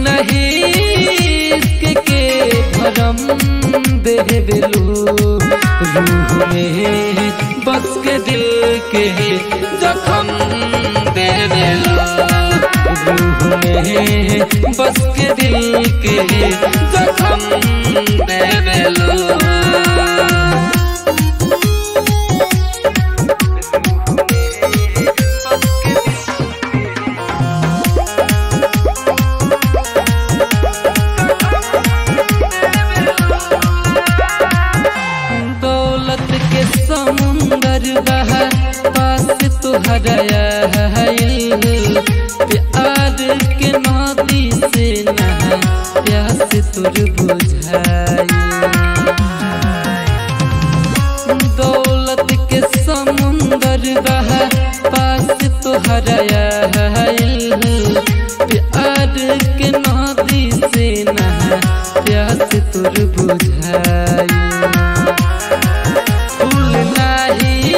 नहीं के भरम देवेलू रूह में बस के दिल के जखम देवेलू रूह में बस के दिल के जखम देवेलू दौलत के समुंदर बहा पास तुहरा प्यार के नदी से नहा प्यास तुर बुझाई दौलत के समुंदर बहा पास तुहरा प्यार के नदी से नहा प्यास तुर बुझाई फूल नाही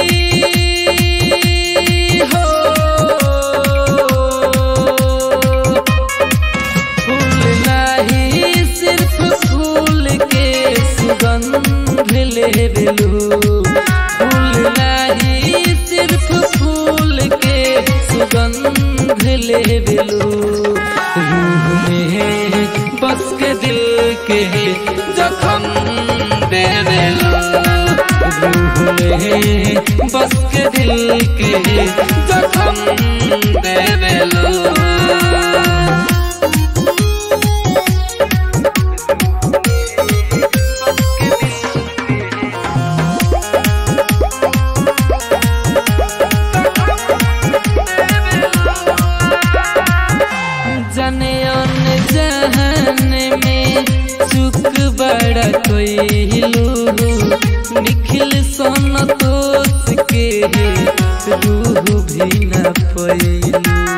हो फूल नाही सिर्फ फूल के सुगंध लेवेलू फूल नाही सिर्फ फूल के सुगंध लेवेलू रूह में बस के दिल के जखम देवेलू रूह में बस के दिल के जखम देवेलू जाने आने जहाने में चुक बड़ा कोइलू निखिल सन दोस्त के रूह भी न पैलू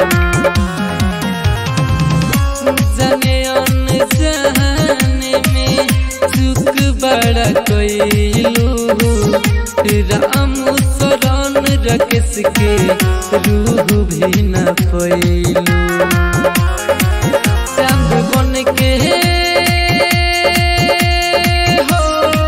जाने आने जहाने में चुक बड़ा कोइलू राम शरण रकेश के रूह भी न पैलू चांद बन के हो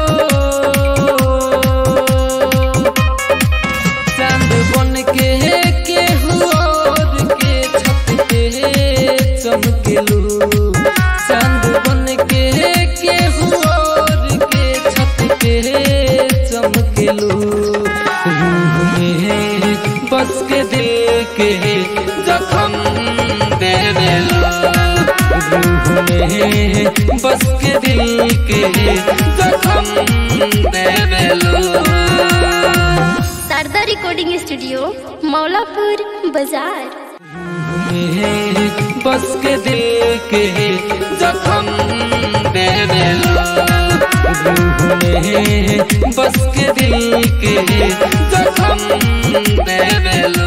चांद बन के केहू और के छत पे चमकेलू चांद बन के केहू और के छत पे चमकेलू रूह में बस के दिल के जखम देवेलू रूह में बस के दिल के जखम देवेलू शारदा रिकॉर्डिंग स्टूडियो मौलापुर बाजार में बस के दिल के जखम देवेलू रूह में बस के दिल के जखम देवेलू